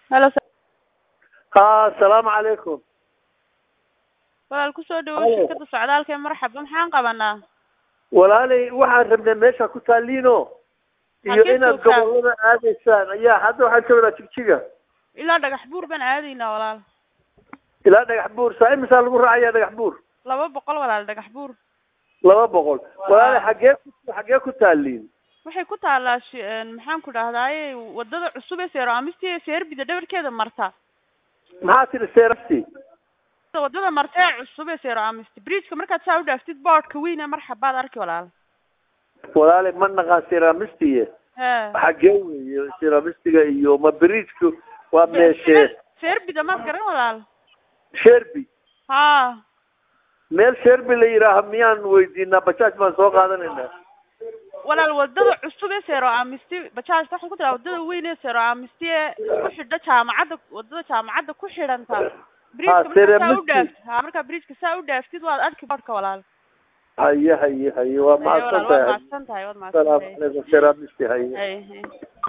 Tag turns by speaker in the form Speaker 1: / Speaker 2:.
Speaker 1: halo
Speaker 2: ha asalaamu calaykum
Speaker 1: walaal kusoo dhawow
Speaker 2: Halo.
Speaker 1: shirkada socdaalka ee marxaba maxaan qabanaa
Speaker 2: walaalay waxaan rabnay meesha ku taaliino iyo
Speaker 1: Halkee
Speaker 2: inaad
Speaker 1: joogtaa?
Speaker 2: gobolada aadaysaan ayaa hadda waxaan joognaa jigjiga
Speaker 1: ilaa dhagax buur baan aadaynaa walaal
Speaker 2: ilaa dhagax buur saa imisaa lagu raacayaa dhagax buur
Speaker 1: laba boqol walaal dhagax buur
Speaker 2: laba boqol walaalay xaggee ku xaggee ku taaliin
Speaker 1: waxay ku taalaa shi- een, maxaan ku dhahdaaye wadada cusub ee seero amisti ee seerbida dhabarkeeda marta
Speaker 2: maxaa tidhi seerafti
Speaker 1: wadada marta ee cusub ee seero amisti bridgeka markaad saa u dhaaftid boodhka weyn ee marxabaad arki walaal
Speaker 2: walaalay ma naqaan seramistiye
Speaker 1: he
Speaker 2: xaggee weeye seramistiga iyo ma bridgeku waa meeshee
Speaker 1: seerbida maad garan walaal
Speaker 2: sherby
Speaker 1: ha
Speaker 2: meel sherby la yidhaaha miyaan weydiinaa bajaaj baan soo qaadanaynaa
Speaker 1: walaal wadada cusub ee seero amisti bajaajta waxay ku tiraa wadada weyn ee seero amisti ee ku xidha jaamacadda wadada jaamacadda ku xidhanta bridgeka markaa saa u
Speaker 2: Seramist.
Speaker 1: dhaaftid ha markaa bridgeka saa u dhaaftid waad arki boodhka walaal
Speaker 2: haye haye haye waa
Speaker 1: Haye, walaal
Speaker 2: mahadsan
Speaker 1: waad
Speaker 2: tahay
Speaker 1: mahadsan tahay waad mahadsan
Speaker 2: salaamu
Speaker 1: tahay
Speaker 2: calaykum seramisti haye
Speaker 1: Haye, haye.